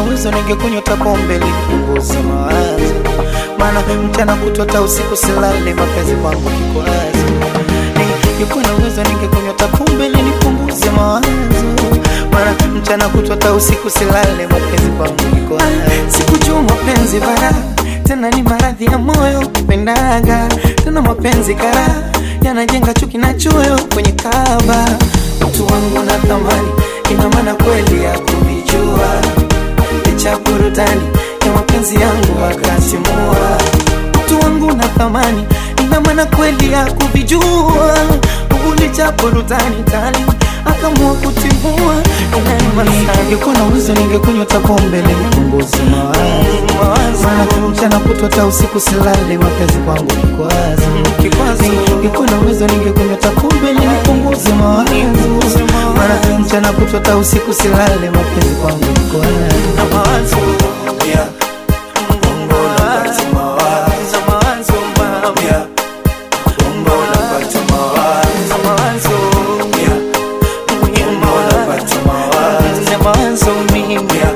uwezo ningekunywa hata pombe nipunguze mawazo, maana mchana kutwa hata usiku silale, mapenzi kwangu kikwazo. Ningekuwa na uwezo ningekunywa hata pombe nipunguze mawazo, maana mchana kutwa hata usiku silale, mapenzi kwangu kikwazo. Sikujua mapenzi bara tena ni maradhi ya moyo pendaga tena mapenzi kara yanajenga chuki na choyo kwenye kaba mtu wangu na thamani ina maana kweli ya kuvijua licha burudani ya mapenzi yangu akasimua mtu wangu na thamani ina maana kweli ya kuvijua licha burudani tali akamua kutimua ningekuwa na uwezo ningekunywa hata pombe nipunguze mawazo maana mchana kutwa hata usiku silale mapenzi kwangu kikwazo ningekuwa na uwezo ningekunywa hata pombe nipunguze mawazo maana mchana kutwa hata usiku silale mapenzi kwangu kikwazo Yeah. Bongo napata mawazo. Yeah. Bongo napata mawazo. Yeah. Bongo napata mawazo. Yeah.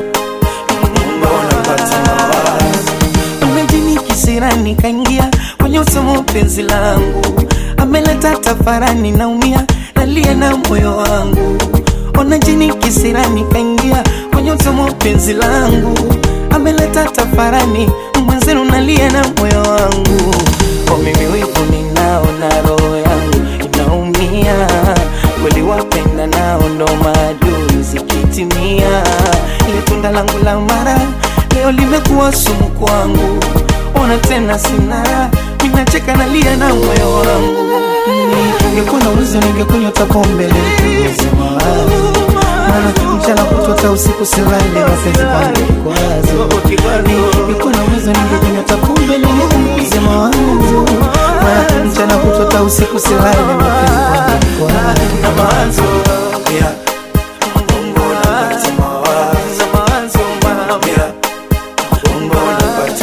Bongo napata mawazo. Imejini kisirani kaingia kwenye usomo penzi langu, ameleta tafarani, naumia nalia na moyo wangu. Ona jini kisirani kaingia kwenye usomo penzi langu, ameleta tafarani, mwenzenu nalia na moyo wangu. Kwa mimi wivu ninao na roho yangu inaumia, kweli wapenda nao ndo maadui zikitimia, ile tunda langu la mara leo limekuwa sumu kwangu, ona tena sina, ninacheka nalia na moyo wangu. Ningekuwa na uwezo ningekunywa hata pombe nipunguze mawazo, maana mchana kutwa hata usiku silale, mapenzi kwangu kikwazo. Ningekuwa na uwezo ningekunywa hata pombe nipunguze mawazo, maana mchana kutwa hata usiku silale, mapenzi kwangu kikwazo. Yeah. Bongo napata mawazo. Yeah. Bongo napata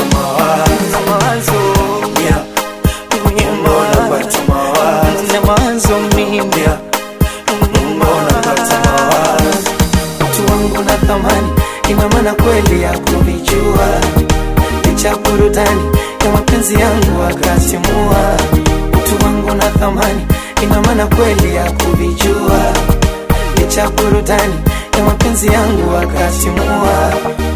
mawazo. Yeah. Bongo napata mawazo. Yeah. Bongo napata mawazo. Mtu wangu na thamani, ina maana kweli ya kuvijua, licha burudani ya mapenzi yangu akasimua. Mtu wangu na thamani, ina maana kweli ya kuvijua, licha burudani ya mapenzi yangu akasimua.